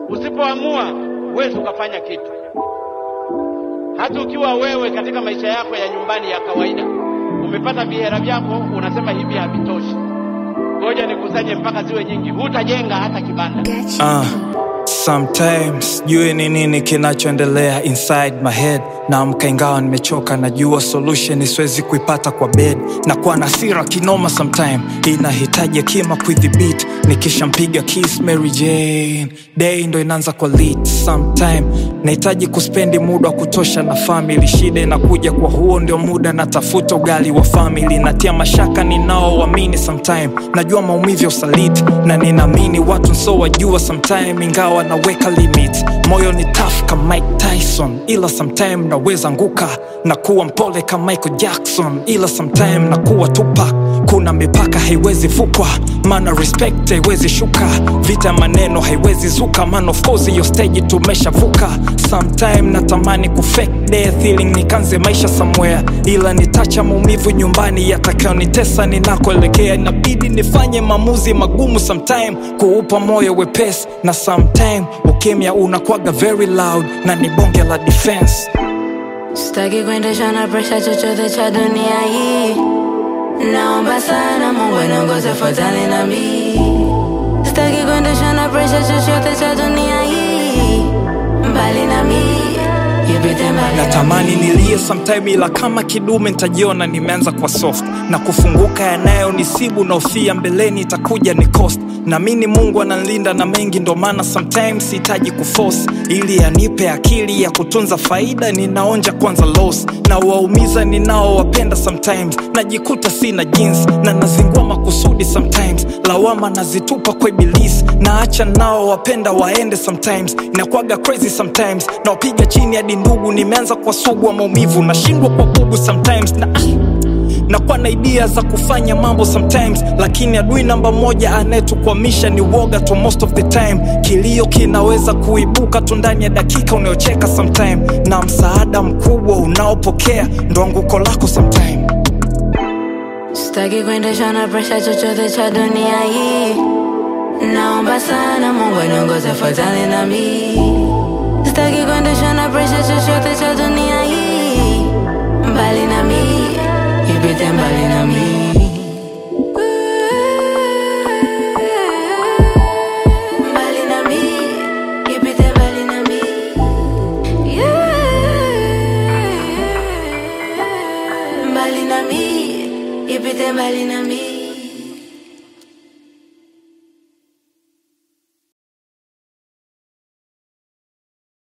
Usipoamua huwezi ukafanya kitu. Hata ukiwa wewe katika maisha yako ya nyumbani ya kawaida umepata vihera vyako, unasema hivi havitoshi, ngoja nikusanye mpaka ziwe nyingi, hutajenga hata kibanda. Uh, sometimes jue ni nini kinachoendelea inside my head naamka ingawa nimechoka najua solution siwezi kuipata kwa bed na kuwa na hasira kinoma sometime inahitaji akima kuidhibiti nikishampiga kiss Mary Jane day ndo inaanza kwa lit sometime nahitaji kuspendi muda wa kutosha na family shida inakuja kwa huo ndio muda natafuta ugali wa family natia mashaka ninaoamini sometime najua maumivu ya usaliti na ninaamini watu nso wajua sometime ingawa naweka limit moyo ni tough kama Mike Tyson ila sometime naweza nguka na kuwa mpole kama Michael Jackson ila sometime na kuwa Tupac kuna mipaka haiwezi vukwa maana respect haiwezi shuka vita maneno haiwezi zuka man of course hiyo stage tumeshavuka sometime natamani kufake death ili nikanze maisha somewhere ila nitacha maumivu nyumbani yatakayonitesa ninakoelekea inabidi nifanye maamuzi magumu sometime kuupa moyo wepesi na sometime ukimya unakwaga very loud na ni bonge la defense Sitaki kuendeshwa na presha chochote cha dunia hii, naomba sana Mungu aniongoze fuatane na mimi. Sitaki kuendeshwa na presha chochote cha dunia hii, mbali na mimi, ipite mbali na natamani nilie sometime ila kama kidume nitajiona nimeanza kwa soft na kufunguka yanayonisibu na ufia mbeleni itakuja ni cost naamini mungu ananilinda na mengi ndo maana sometimes sihitaji kuforce ili anipe akili ya kutunza faida ninaonja kwanza loss na waumiza ninaowapenda sometimes najikuta sina jinsi na nazingua makusudi sometimes lawama nazitupa kwa ibilisi naacha nao wapenda waende sometimes inakuwaga crazy sometimes nawapiga chini hadi ndugu nimeanza kwa sugu wa maumivu nashindwa kwa bubu sometimes na nakuwa na idea za kufanya mambo sometimes lakini adui namba moja anayetukwamisha ni woga tu most of the time kilio kinaweza kuibuka tu ndani ya dakika unayocheka sometime na msaada mkubwa unaopokea ndo anguko lako sometime Sitaki kuendeshwa na presha chochote cha dunia hii, naomba sana Mungu aniongoze fuatane na mimi. Sitaki kuendeshwa na presha chochote cha dunia hii, mbali na mimi, ipite mbali na mimi.